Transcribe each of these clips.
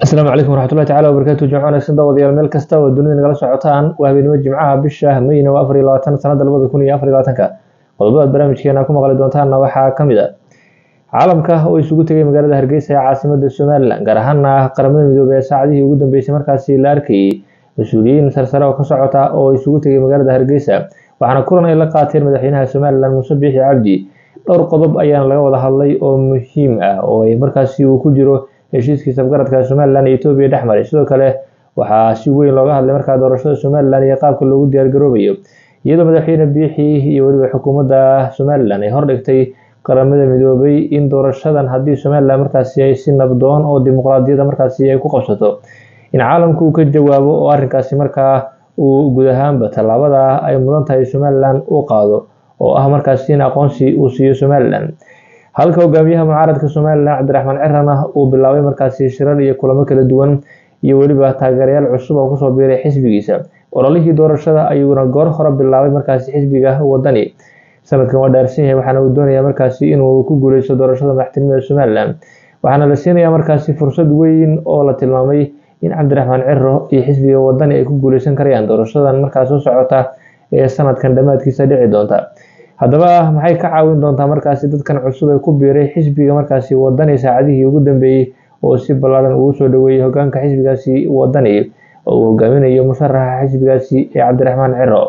asalaamu calaykum waraxmatullahi tacala wabarakaatu jimco wanaagsan daawadayaal meel kasta oo dunida nagala socotaan waa habeenimo jimcaha bisha mayna waa afar iyo labaatan sanada labada kun iyo afar iyo labaatanka qodobadaad barnaamijkeena ku maqli doontaanna waxaa ka mid a caalamka oo isugu tegay magaalada hargeysa ee caasimada somalilan gaar ahaana qaramada midoobey ee saacadihii ugu dambeysay markaasi la arkayay mas-uuliyiin sarsare oo ka socota oo isugu tegay magaalada hargeysa waxaana kulan ay la qaateen madaxweynaha somalilan muuse biixi cabdi dhowr qodob ayaana laga wada hadlay oo muhiim ah oo ay markaasi uu ku jiro heshiiskii safgaradka somalilan iyo etoobiya dhex maray sidoo kale waxaa si weyn looga hadlay markaa doorashada somalilan iyo qaabka loogu diyaargaroobayo iyadoo madaxweyne biixi iyo weliba xukuumadda somalilan ay hordhigtay qaramada midoobay in doorashadan haddii somalilan markaasi ay si nabdoon oo dimuqraadiyada markaasi ay ku qabsato in caalamku uu ka jawaabo oo arrinkaasi markaa uu guud ahaanba tallaabada ay mudan tahay somalilan uu qaado oo ah markaasi in aqoonsi uu siiyo somalilan halka hogaamiyaha mucaaradka somalilan cabdiraxmaan cirana uu bilaabay markaasi shirar iyo kulamo kala duwan iyo weliba taageerayaal cusub oo kusoo biiray xisbigiisa ololihii doorashada ayuuna goor hore bilaabay markaasi xisbiga wadani sanadkan waa dhaarsan yahay waxaana uu doonayaa markaasi inuu ku guuleysto doorashada madaxtinimada somalilan waxaana la siinayaa markaasi fursad weyn oo la tilmaamay in cabdiraxmaan ciro iyo xisbiga wadani ay ku guuleysan karayaan doorashadan markaas soo socota ee sanadkan dhammaadkiisa dhici doonta haddaba maxay ka caawin doontaa markaasi dadkan cusub ee ku biiray xisbiga markaasi wadani saacadihii ugu dambeeyey oo si ballaaran ugu soo dhaweeyey hogaanka xisbigaasi wadani oo uu hogaaminayo musharaxa xisbigaasi ee cabdiraxmaan ciro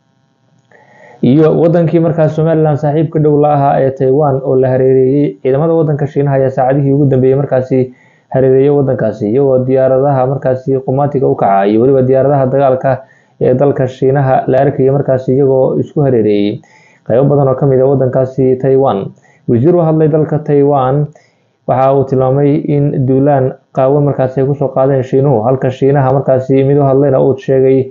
iyo wadankii markaas somalilan saaxiibka dhow la ahaa ee taiwan oo la hareereeyey ciidamada wadanka shiinaha ayaa saacadihii ugu dambeeyey markaasi hareereeyay wadankaasi iyagoo diyaaradaha markaasi qumaatiga u kaca iyo weliba diyaaradaha dagaalka ee dalka shiinaha la arkaya markaasi iyagoo isku hareereeyey qaybo badan oo ka mid a wadankaasi taiwan wasiir u hadlay dalka taiwan waxa uu tilmaamay in duulaan qaawan markaasi ay kusoo qaadeen shiinuhu halka shiinaha markaasi mid u hadlayna uu sheegay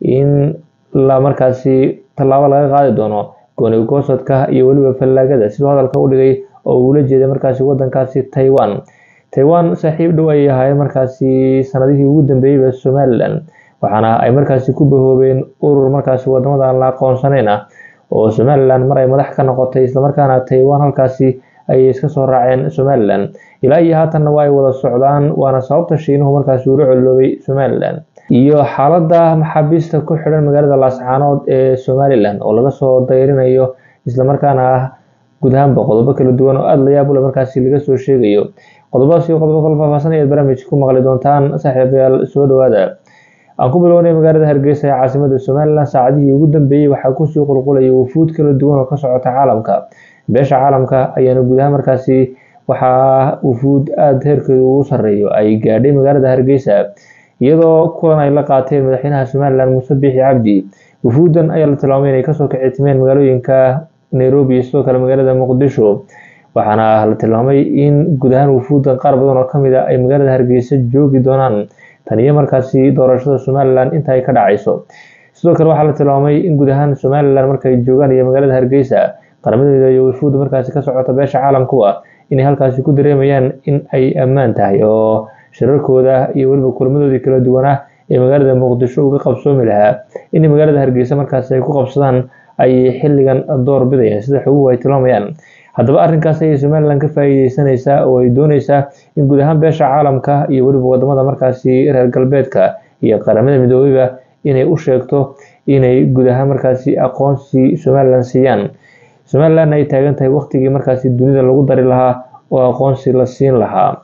in la markaasi tallaabo laga qaadi doono gooni goosadka iyo weliba fallaagada siduu hadalka u dhigay oo uula jeeday markaasi wadankaasi taiwan taiwan saaxiib dhow ay ahaayeen markaasi sanadihii ugu dambeeyeyba somalilan waxaana ay markaasi ku bahoobeen urur markaasi wadamada aan la aqoonsanayn ah oo somalilan mar ay madax ka noqotay islamarkaana taiwan halkaasi ayay iska soo raaceen somalilan ilaa iyo haatanna waa ay wada socdaan waana sababta shiinuhu markaasi uula coloobay somalilan iyo xaalada maxaabiista ku xidhan magaalada laascaanood ee somalilan oo laga soo dayrinayo islamarkaana ah guud ahaanba qodobo kala duwan oo aada la yaab ule markaasi laga soo sheegayo qodobadaas iyo qodobo kala faahfaahsan ayaad barnaamijka ku maqli doontaan saaxiibayaal soo dhawaada aan ku bilownay magaalada hargeysa ee caasimada somalilan saacadihii ugu dambeeyey waxaa kusii qulqulaya wufuud kala duwan oo ka socota caalamka beesha caalamka ayaana guud ahaan markaasi waxaa wufuud aada heerkeedu ugu sarreeyo ay gaadhay magaalada hargeysa iyadoo kulan ay la qaateen madaxweynaha somalilan muuse biixi cabdi wufuudan ayaa la tilmaamay inay kasoo kacitimeen magaalooyinka nairobi iyo sidoo kale magaalada muqdisho waxaana la tilmaamay in guud ahaan wufuudan qaar badan oo kamid a ay magaalada hargeysa joogi doonaan tan iyo markaasi doorashada somalilan inta ay ka dhacayso sidoo kale waxaa la tilmaamay in guud ahaan somalilan markay joogaan iyo magaalada hargeysa qaramada midoobe wufuudda markaasi ka socota beesha caalamkuwa inay halkaasi ku dareemayaan in ay ammaan tahay oo shirarkooda iyo weliba kulmadoodii kala duwanaa ee magaalada muqdisho uga qabsoomi lahaa in magaalada hargeysa markaasi ay ku qabsadaan ay xilligan door bidayaan sida xoguhu ay tilmaamayaan haddaba arrinkaas ayay somalilan ka faa'iideysanaysaa oo ay dooneysaa in guud ahaan beesha caalamka iyo weliba wadamada markaasi reer galbeedka iyo qaramada midoobeyba inay u sheegto inay guud ahaan markaasi aqoonsi somalilan siiyaan somalilan ay taagan tahay waqtigii markaasi dunida lagu dari lahaa oo aqoonsi la siin lahaa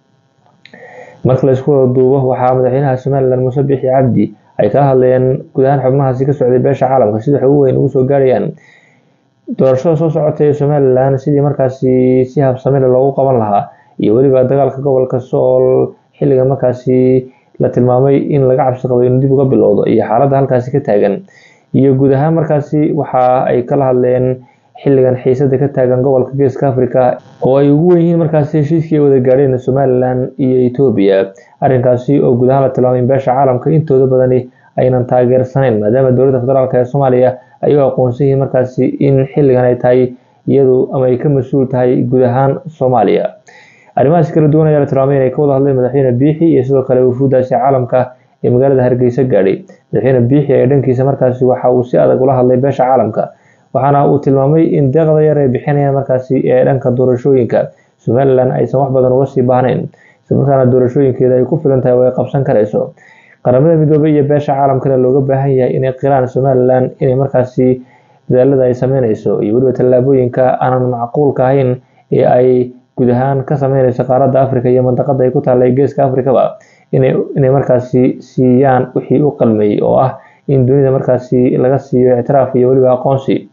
marka la isku wada duubo waxaa madaxweynaha somalilan muuse biixi cabdi ay kala hadlayeen guud ahaan xubnahaasi ka socday beesha caalamka sida xogu weyn ugu soo gaarayaan doorashada soo socota ee somalilan sidii markaasi si habsamele loogu qaban lahaa iyo weliba dagaalka gobolka sool xilligan markaasi la tilmaamay in laga cabsi qabo inuu dib uga bilowdo iyo xaaladda halkaasi ka taagan iyo guud ahaan markaasi waxa ay kala hadleen xilligan xiisada ka taagan gobolka geeska africa oo ay ugu wen yihiin markaasi heshiiskii ay wada gaadheen somalilan iyo etoobiya arrinkaasi oo guud ahaan la tilmaamay in beesha caalamka intooda badani aynan taageersanayn maadaama dowladda federaalk ee soomaaliya ay u aqoonsan yihiin markaasi in xilligan ay tahay iyadu ama ay ka mas-uul tahay guud ahaan soomaaliya arrimahaas kala duwan ayaa la tilmaamay inay ka wada hadleen madaxweyne biixi iyo sidoo kale wufuuddaasi caalamka ee magaalada hargeysa gaadhay madaxweyne biixi ee dhankiisa markaasi waxa uu si adag ula hadlay beesha caalamka waxaana uu tilmaamay in deeqda yar ay bixinayaan markaasi ee dhanka doorashooyinka somalilan aysan wax badan uga sii baahnayn islamarkaana doorashooyinkeeda ay ku filan tahay oo ay qabsan karayso qaramada midoobey iyo beesha caalamkana looga baahan yahay inay qiraan somalilan inay markaasi dadaalada ay sameyneyso iyo weliba tallaabooyinka aanan macquulka ahayn ee ay guud ahaan ka sameyneyso qaaradda africa iyo mandaqada ay ku taallay geeska africaba inay markaasi siiyaan wixii u qalmeeyey oo ah in dunida markaasi laga siiyo ictiraaf iyo weliba aqoonsi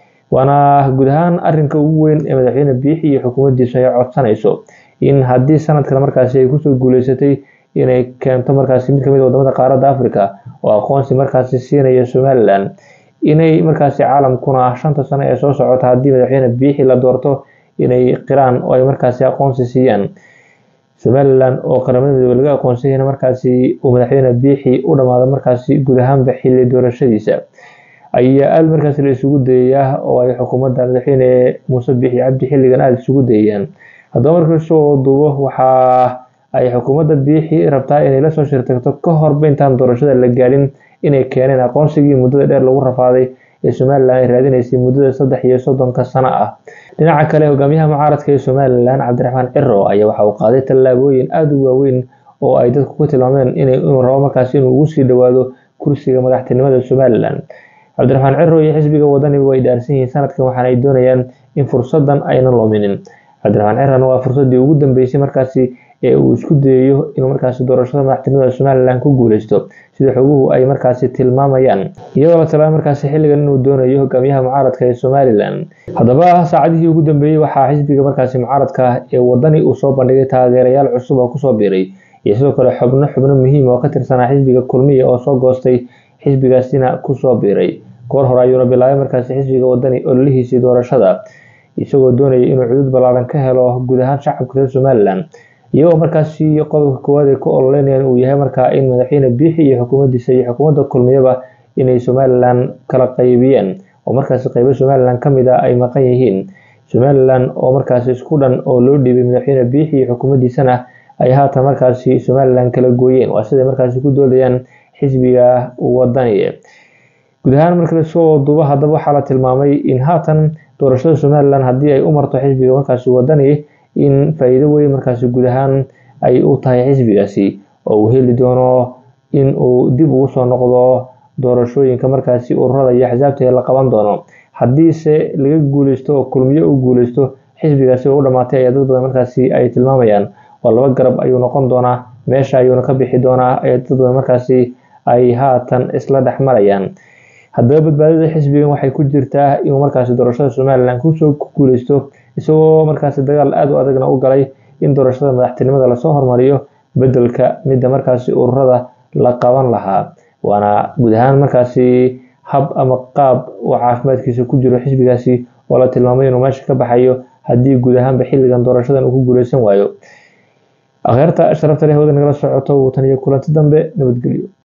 waana guud ahaan arinka ugu weyn ee madaxweyne biixi iyo xukuumaddiisu ay codsanayso in haddii sanadkan markaasi ay kusoo guuleysatay inay keento markaasi mid kamid a wadamada qaaradda africa oo aqoonsi markaasi siinaya somalilan inay markaasi caalamkuna shanta sano ee soo socota haddii madaxweyne biixi la doorto inay qiraan oo ay markaasi aqoonsi siiyaan somalilan oo qaramada midoobe laga aqoonsanyana markaasi uu madaxweyne biixi u dhammaado markaasi guud ahaanba xilli doorashadiisa ayaa aada markaasi la isugu dayayaa oo ay xukuumadda madaxweyne muuse biixi cabdi xilligan aada isugu dayayaan haddaba markasoo duubo waxaa ay xukuumadda biixi rabtaa inay lasoo shirtagto ka horba intaan doorashada la gaadhin inay keeneen aqoonsigii muddada dheer lagu rafaaday ee somalilan ay raadinaysay muddada saddex iyo soddonka sano ah dhinaca kale hogaamiyaha mucaaradka ee somalilan cabdiraxmaan ciro ayaa waxa uu qaaday tallaabooyin aada u waaweyn oo ay dadku ku tilmaameen inuu rabo markaasi inuu ugu sii dhowaado kursiga madaxtinimada somalilan cabdiraxmaan ciro iyo xisbiga wadaniba way dhaarsan yihiin sanadkan waxaana ay doonayaan in fursadan aynan luminin cabdiraxmaan cirana waa fursadii ugu dambeysay markaasi ee uu isku dayayo inuu markaasi doorashada madaxtinimada somalilan ku guuleysto sida xoguhu ay markaasi tilmaamayaan iyadoo la tilmaamay markaasi xilligan inuu doonayo hogaamiyaha mucaaradka ee somalilan haddaba saacadihii ugu dambeeyey waxaa xisbiga markaasi mucaaradka ee wadani uu soo bandhigay taageerayaal cusub oo kusoo biiray iyo sidoo kale xubno xubno muhiim oo ka tirsanaa xisbiga kulmiya oo soo goostay xisbigaasina kusoo biiray goor hore ayuuna bilaabay markaasi xisbiga wadani ololihiisii doorashada isagoo doonaya inuu cudud ballaaran ka helo guud ahaan shacabka reer somalilan iyagoo markaasi qodobka koowaad ay ku ololeynayaan uu yahay markaa in madaxweyne biixi iyo xukuumaddiisa iyo xukuumadda kulmiyaba inay somalilan kala qaybiyeen oo markaasi qaybo somalilan ka mid a ay maqan yihiin somalilan oo markaasi isku dhan oo loo dhiibay madaxweyne biixi iyo xukuumaddiisana ay haatan markaasi somalilan kala gooyeen waa siday markaasi ku doodayaan xisbiga wadani guud ahaan marka lasoo duubo haddaba waxaa la tilmaamay in haatan doorashada somalilan haddii ay u marto xisbiga markaasi wadani in faa-iido weyn markaasi guud ahaan ay u tahay xisbigaasi oo uu heli doono in uu dib ugu soo noqdo doorashooyinka markaasi ururada iyo axsaabta ee la qaban doono haddiise laga guuleysto oo kulmiyo u guuleysto xisbigaasi oo u dhammaatay ayaa dad badan markaasi ay tilmaamayaan oo laba garab ayuu noqon doonaa meesha ayuuna ka bixi doonaa ee dad badan markaasi ay haatan isla dhex marayaan haddaba badbaadada xisbigan waxay ku jirtaa inuu markaasi doorashada somalilan kusoo guuleysto isagoo markaasi dagaal aada u adagna u galay in doorashada madaxtinimada lasoo hormariyo bedelka midda markaasi ururada la qaban lahaa waana guud ahaan markaasi hab ama qaab uu caafimaadkiisa ku jiro xisbigaasi oo la tilmaamay inuu meesha ka baxayo haddii guud ahaanba xilligan doorashadan uu ku guuleysan waayo akhyaarta sharafta leh wada nagala socoto wuu tan iyo kulanti dambe nabadgelyo